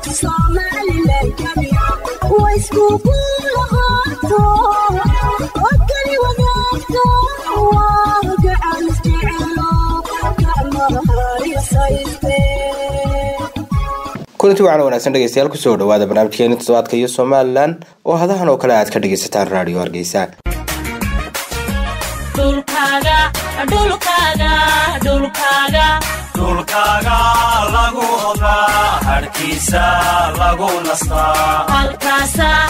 kulanti wacan wanaagsan dhegeystayaal kusoo dhawaada barnaamijkeeni toddobaadka iyo somalilan oo hadahan oo kale aad ka dhegaysataan raadiyo hargeysa dhulkaaga lagu odaa harkiisa lagu nastaa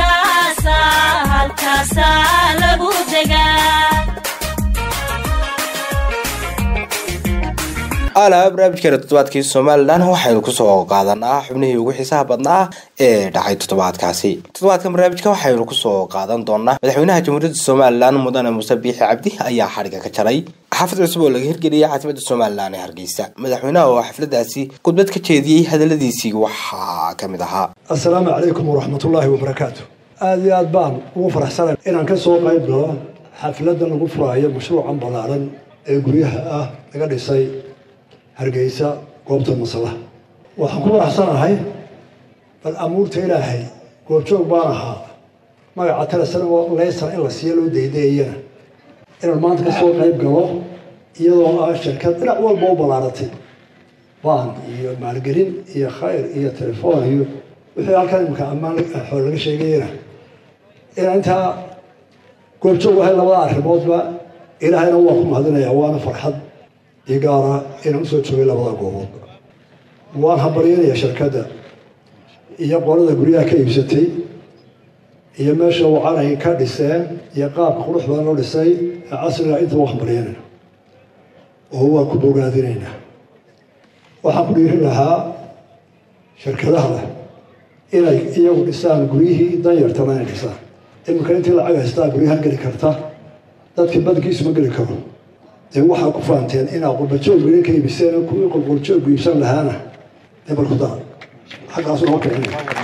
alaa barnaamijkeena toddobaadkii somalilan waxaynu kusoo qaadanaa xubnihii ugu xiisaha badnaa ee dhacay toddobaadkaasi toddobaadkan barnaamijka waxaynu kusoo qaadan doonaa madaxweynaha jamhuuriyadda somalilan mudane muuse biixi cabdi ayaa xadhiga ka jaray xaafad cusub oo laga hirgeliyay caasimada somalilan ee hargeysa madaxweynaha oo xafladaasi khudbad ka jeediyey hadaladiisii waxaa ka mid ahaa assalaamu calaykum waraxmatullaahi wabarakaatu aada iyo aad baan ugu faraxsanay inaan ka soo qayb galo xafladda lagu furaayo mashruucan ballaaran ee guryaha ah laga dhisay hargeysa goobta masalaha waxaan ku faraxsanahay bal amuurta ilaahay goobjoog baan ahaa magaca talesan oo leysan in la siiyo loo daydeeyana inaan maanta ka soo qayb galo iyadoo ah shirkad dhinac walba u ballaaratay baan iyo maalgelin iyo khayr iyo telefoon iyo wixii halkan imika ammaan xool laga sheegayana inaan intaa goobjoog ahay labada arrimoodba ilaahayna waa ku mahadinayaa waana farxad iyo gaara inaan usoo joogay labada gooboodba waan habaryanayaa shirkadda iyo qolada guryaha ka iibsatay iyo meesha wacan ay ka dhiseen iyo qaabka qurux badan loo dhisay ee casriga inta waa hambaryanayna oo waa ku bogaadinaynaa waxaan ku dhiirin lahaa shirkadaha leh inay iyagu dhisaan guryihii danyartana inay dhisaan iminka intii lacag haystaa guryahan geli karta dadkii badkiisu ma geli karo dee waxaa ku faanteen inaa qurbajoog idin ka iibiseen kuwii qurqurjoog iibsan lahaana dee bal ku dara xaggaasu noo kicin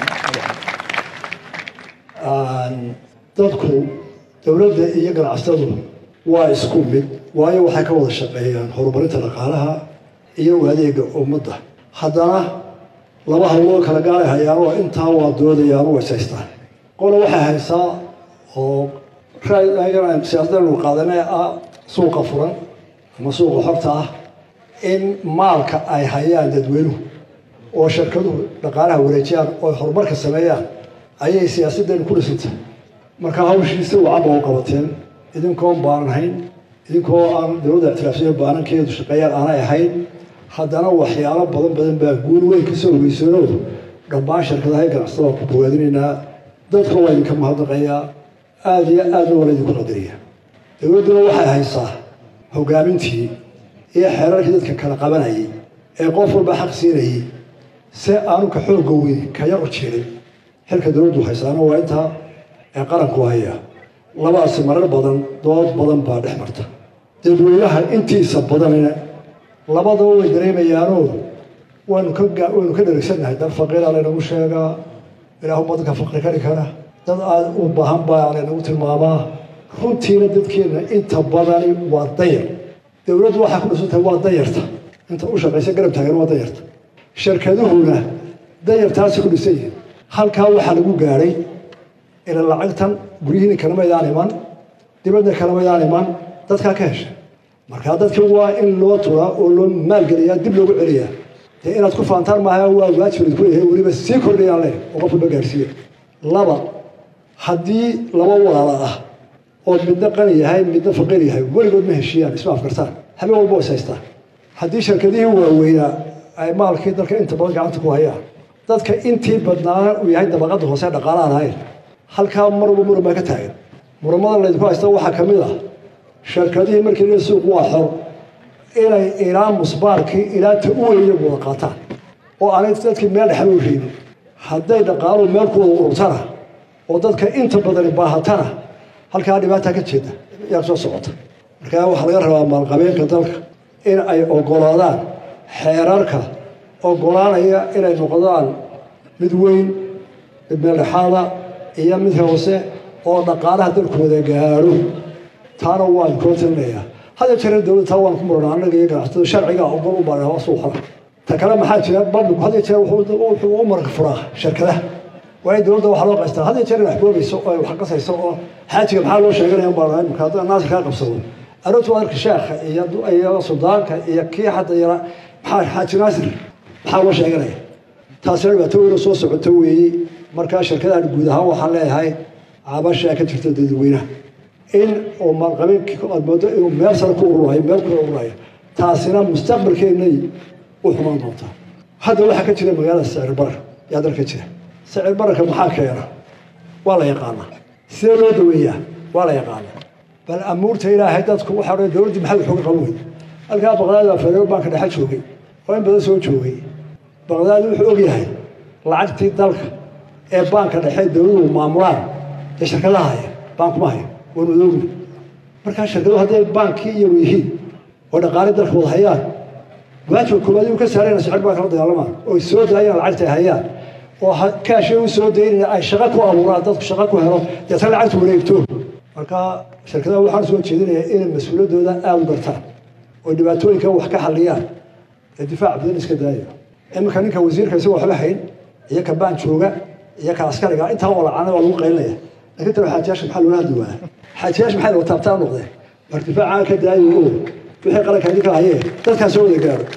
dadku dowladda iyo ganacsatadu waa isku mid waayo waxay ka wada shaqeeyaan horumarinta dhaqaalaha iyo adeega ummadda haddana laba hawloo kala gaalay hayaan oo intaa waa doodayaan oo ishaystaan qola waxay haysaa oo siyaasadanu qaadanee ah suuqa furan ama suuqa xorta ah in maalka ay hayaan dadweynuhu oo shirkaduhu dhaqaalaha wareejiyaan oo horumarka sameeyaan ayay siyaasaddeenu ku dhisantay marka hawshiisi wacanba u qabateen idinkoon baanan hayn idinkoo aan dowladda ictiraafsiyo baanankeedu shaqeeyaan aanay ahayn haddana waxyaalo badan badan baa guul weyn ka soo hogeysano dhammaan shirkadaha ganacsatada ku bogaadinaynaa dadka waa idinka mahadnaqayaa aada iyo aadna waa laydinku qadariya dowladduna waxay haysaa hogaamintii iyo xeerarkii dadka kala qabanayay ee qof walba xaq siinayay si aanu ka xoogga weyn ka yar u jirin xilka dowladdu haysaana waa intaa ee qaranku haya labadaasi marar badan dood badan baa dhex marta dadweynaha intiisa badanina labadaba way dareemayaanoo waynu ka waynu ka dharigsannahay dad faqiira laynagu sheegaa ilaahuma dadka faqri kari kara dad aada u baahan baa laynagu tilmaamaa runtiina dadkeenna inta badani waa dayar dowladdu waxaa ku dhisantahay waa dayarta inta u shaqaysa garab taagan waa dayarta shirkaduhuna dayartaasi ku dhisan yihin halkaa waxaa lagu gaadhay ila lacagtan guryihiina kalamaydaan iman dibadda kalamaydaan iman dadkaa ka hesha markaa dadka waa in loo turaa oo loo maalgeliyaa dib loogu celiyaa dee inaad ku faantaan maaha waa waajibad ku yahay weliba sii kordhayaan leh oo qof walba gaarsiiya laba haddii laba walaala ah oo midna qani yahay midna faqiir yahay weligood ma heshiiyaan isma afkartaan habeen walba is haystaan haddii shirkadihii waaweynaa ay maalkii dalka inta badan gacanta ku hayaan dadka intii badnaana uu yahay dabaqada hoose dhaqaalahan ahayn halkaa mar walba muran baa ka taagan muramada laydinku haysta waxaa ka mid ah shirkadihii markii la suuq waa xor inay ilaa musbaarkii ilaa ta u weyn iyagu wada qaataan oo aanay dadkii meel dhexba u reebin hadday dhaqaaluhu meel ku wada ururtana oo dadka inta badani baahatana halkaa dhibaata ka jeeda yaa soo socota markaa waxaa laga rabaa maalqabeenka dalka in ay ogolaadaan xeerarka ogolaanaya inay noqdaan mid weyn mid meeldhexaada iyo mid hoose oo dhaqaalaha dalku wada gaadho taana waan kula talinayaa hada jare dowladda taa waan ku murana annaga iyo ganacsatada sharciga ogol u baana suuqana ta kale maxaa jira bandhigu had iyo jeer wuxuu u marka furaa shirkadaha waa in dowladda waxaa loo qaystaa had iyo jeer inax boobayso oo ay wax qasayso oo xaajiga maxaa loo sheeganaya baa imika haddana naasir kaa qabsado aroortu waa arka sheekha iyo iyo suldaanka iyo kii hadda yara maxaa xaaji naasir maxaa loo sheeganaya taasina dhibaato weyn oo soo socoto weeye markaa shirkadahan guud ahaan waxaan leeyahay cabashaa ka jirta dadweynaha in uu maalqabeenkii aad moodo inuu meel sare ku ururayo meel ku ururayo taasina mustaqbalkeennay u xumaan doontaa hadda waxaa ka jira magaalada sicir barar yaa dalka jira sicir bararka maxaa keena waa la yaqaanaa sidee loo daweeyaa waa la yaqaanaa bal amuurta ilaahay dadku waxaa odhan dowladdii maxay waxooga qaban weyd halkaa baqdaad baa federal banka dhexe joogay oo in badan soo joogay baqdaad wuxuu og yahay lacagtii dalka ee baanka dhexe dowladuhu maamulaan ee shirkadaha haya baankuma haya waanu odoogna markaa shirkaduhu hadday baankii iyagu yihiin oo dhaqaale dalka wada hayaan waajibka koowaad inuu ka saarayna sicir baanka la dagaalamaan oo soo daayaan lacagta ay hayaan oo kaashay u soo daynaya ay shaqo ku abuuraan dadku shaqo ku helo deetana lacagta wareegto marka shirkadaha waxaan soo jeedinayaa inay mas-uuliyaddooda aada u gartaan oo dhibaatooyinka wax ka xalliyaan ee difaac badan iska daayo iminka ninka wasiirka isagoo waxba hayn iyo ka baan jooga iyo ka askariga intaa oo lacana waa lagu qaylinaya laakiin taba xaajiyaasha maxaa loola hadli waaya xaajiyaasha maxay wata abtaa noqdeen mar difaacaan ka daayo oo wixii qaranka idinka hayee dadkaan soo wada gaaro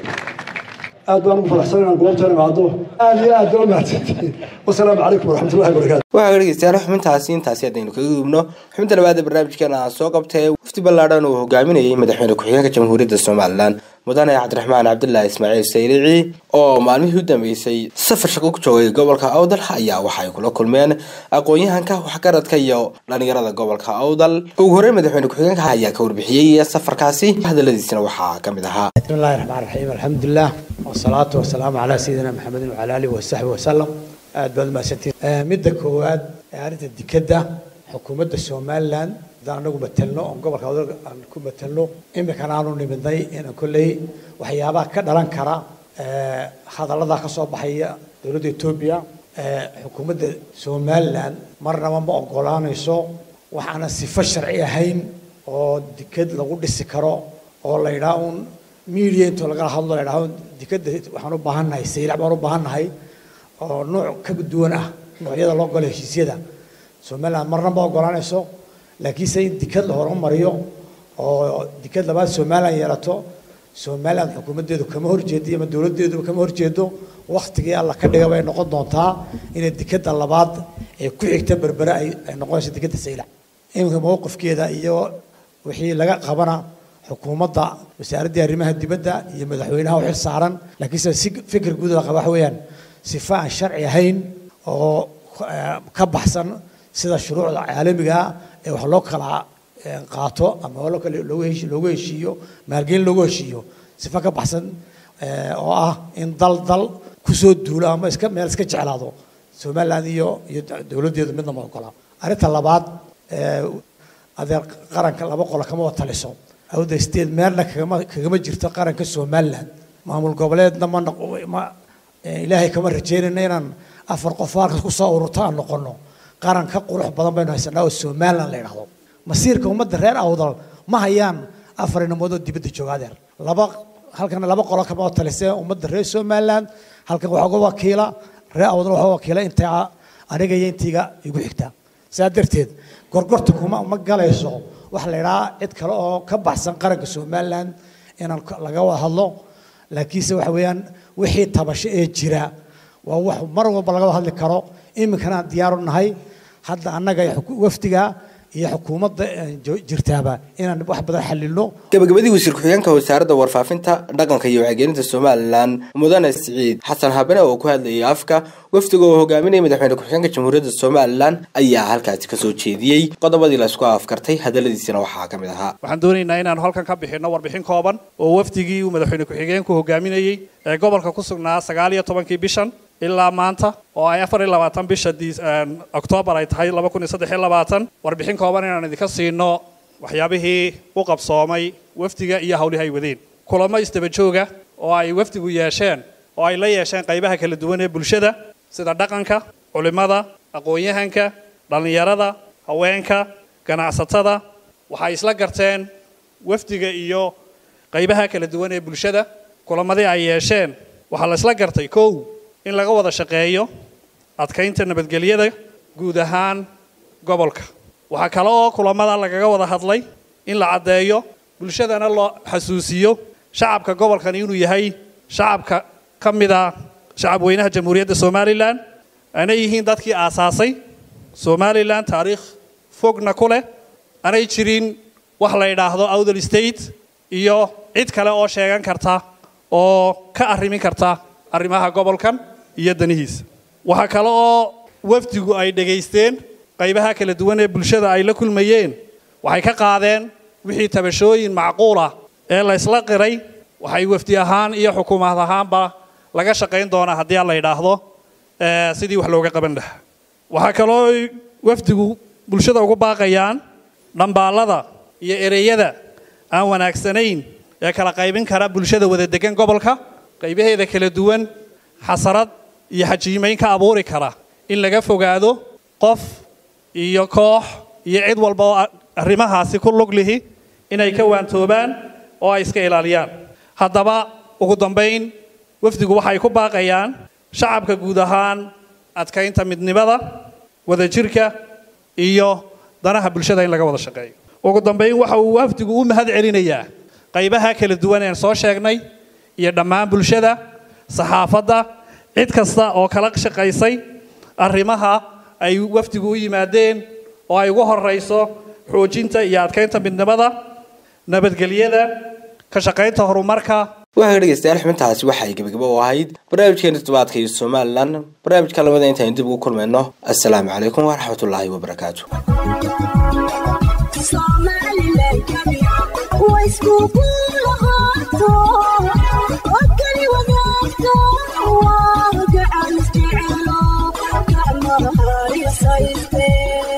aad baan ugu faraxsan inaan goobtan imaado aad iyo aad baa mahadsantihiin wasalaamu calaykum waraxmatullahi wabarakaatu waxaa dhegeystayaal xubintaasi intaasi haddaynu kaga gudubno xubinta labaad ee barnaamijkeena aan soo qabtay wafdi ballaadhan uu hogaaminayay madaxweyne ku-xigeenka jamhuuriyadda somalilan mudane cabdiraxmaan cabdilaahi ismaaciil sayrici oo maalmihii u dambeysay safar shaqo ku joogay gobolka awdal ayaa waxay kula kulmeen aqoon-yahanka waxgaradka iyo dhalinyarada gobolka awdal ugu horreyn madaxweyne ku-xigeenka ayaa ka warbixiyey safarkaasi hadaladiisina waxaa ka mid ahaa بسم الله الرحمن الرحيم الحمد لله والصلاة والسلام على سيدنا محمد وعلى آله وصحبه وسلم aad baad mahadsantiin midda koowaad ee arrinta dikadda xukuumadda somalilan haddaan anagu matelno oon gobolka awdal aan ku matelno iminkana aanu nimidnay inaan kolley waxyaabaha ka dhalan kara hadallada ka soo baxaya dowladda etoobiya xukuumadda somalilan marnaba ma ogolaanayso waxaana sifo sharci ahayn oo dikad lagu dhisi karo oo la yidhaha un media intoo lagala hadlo la yidhaha dikadda waxaan u baahannahay saylac baan u baahannahay oo nooc ka duwan ah noocyada loo galo heshiisyada somaliland marna ma ogolaanayso laakiinse in dikad la horumariyo oo dikad labaad somaliland yeelato somaliland xukuumaddeedu kama horjeedo ama dowladdeeduba kama horjeedo waktigii alla ka dhiga bay noqon doontaa inay dikadda labaad ee ku xigta berbere ay ay noqonayso dikadda saylac iminka mowqifkeeda iyo wixii laga qabana xukuumadda wasaaraddii arrimaha dibadda iyo madaxweynaha u xil saaran laakiinse si fikir guud la qaba waxa weeyaan sifa aan sharci ahayn oo ka baxsan sida shuruucda caalamiga ee wax loo kala qaato ama loo kale loogu heshi loogu heshiiyo maalgelin loogu heshiiyo sifa ka baxsan oo ah in dal dal kusoo duulo ama iska meel iska jeclaado somaliland iyo iyo dowladdeedu midna ma ogola arrinta labaad adeer qaranka laba qolo kama wada taliso awda state meelna kagama kagama jirto qaranka somaliland maamul goboleedna ma ma ilaahay kama rajeynayna inaan afar qof halkas kusoo ururto aan noqono qaran ka qurux badan baynu haysanaa oo somaliland la yidhahdo masiirka ummadda reer awdal ma hayaan afar inamood oo dibadda jooga adeer laba halkana laba qolo kama talisee ummadda reer somaliland halkan waxaa uga wakiila reer awdal waxaa wakiila intaa aniga iyo intayga igu xigta saa darteed gorgorta kuma ma galayso waxa la yidhaha cid kale oo ka baxsan qaranka somaliland inaan laga wada hadlo laakiinse waxa weeyaan wixii tabasho ee jira waa wax mar walba laga wada hadli karo iminkana aan diyaar u nahay hadda annaga wafdiga iyo xukuumadda jirtaaba inaan wax badan xalilno gabagabadii wasiir ku-xigeenka wasaaradda warfaafinta dhaqanka iyo wacyigelinta somalilan mudane siciid xasan habane oo ku hadlayay afka wafdiga oo hogaaminaya madaxweyne ku-xigeenka jamhuuriyadda somalilan ayaa halkaasi kasoo jeediyey qodobadii laisku afkartay hadaladiisina waxaa ka mid ahaa waxaan doonaynaa inaanu halkan ka bixinno warbixin kooban oo wafdigii uu madaxweyne ku-xigeenku hogaaminayey ee gobolka ku sugnaa sagaal iyo tobankii bishan ilaa maanta oo ay afar iyo labaatan bisha oktoobar ay tahay laba kun iyo saddex iyo labaatan warbixin kooban inaan idinka siino waxyaabihii u qabsoomay wafdiga iyo hawlihii ay wadeen kulamo isdaba jooga oo ay wafdigu yeesheen oo ay la yeesheen qaybaha kala duwan ee bulshada sida dhaqanka culimada aqoon-yahanka dhallinyarada haweenka ganacsatada waxay isla garteen wafdiga iyo qaybaha kala duwan ee bulshada kulamadii ay yeesheen waxaa la isla gartay kow in laga wada shaqeeyo adkaynta nabadgelyada guud ahaan gobolka waxaa kale oo kulamada lagaga wada hadlay in la caddeeyo bulshadana loo xasuusiyo shacabka gobolkan inuu yahay shacabka ka mida shacab weynaha jamhuuriyadda somalilan aanay yihiin dadkii aasaasay somalilan taariikh fogna ku leh aanay jirin wax la yidhaahdo outher state iyo cid kale oo sheegan karta oo ka arrimin karta arrimaha gobolkan iyo danihiisa waxaa kale oo wafdigu ay dhegaysteen qaybaha kala duwan ee bulshada ay la kulmayeen waxay ka qaadeen wixii tabashooyin macquul ah ee la isla qiray waxay wafdi ahaan iyo xukuumad ahaanba laga shaqayn doonaa haddii aan la yidhaahdo sidii wax looga qaban lahaa waxaa kaloo wafdigu bulshada ugu baaqayaan dhambaallada iyo ereyada aan wanaagsanayn ee kala qaybin kara bulshada wada degan gobolka qaybaheeda kala duwan xasarad iyo xajiimayn ka abuuri kara in laga fogaado qof iyo koox iyo cid walba oo arrimahaasi ku lug lihi inay ka waantoobaan oo ay iska ilaaliyaan haddaba ugu dambayn wafdigu waxay ku baaqayaan shacabka guud ahaan adkaynta midnimada wadajirka iyo danaha bulshada in laga wada shaqeeyo ugu dambayn waxa uu wafdigu u mahad celinayaa qaybaha kala duwan een soo sheegnay iyo dhammaan bulshada saxaafadda cid kasta oo kala shaqaysay arrimaha ay wafdigu u yimaadeen oo ay ugu horayso xoojinta iyo adkaynta midnimada nabadgelyada ka shaqaynta horumarka waxaa dhegeystayaal xubintaasi waxay gebagabo u ahayd barnaamijkeena toddobaadka iyo somalilan barnaamijka lamada intaynu dib ugu kulmayno assalaamu calaykum waraxmatullaahi wabarakaatu Thank you.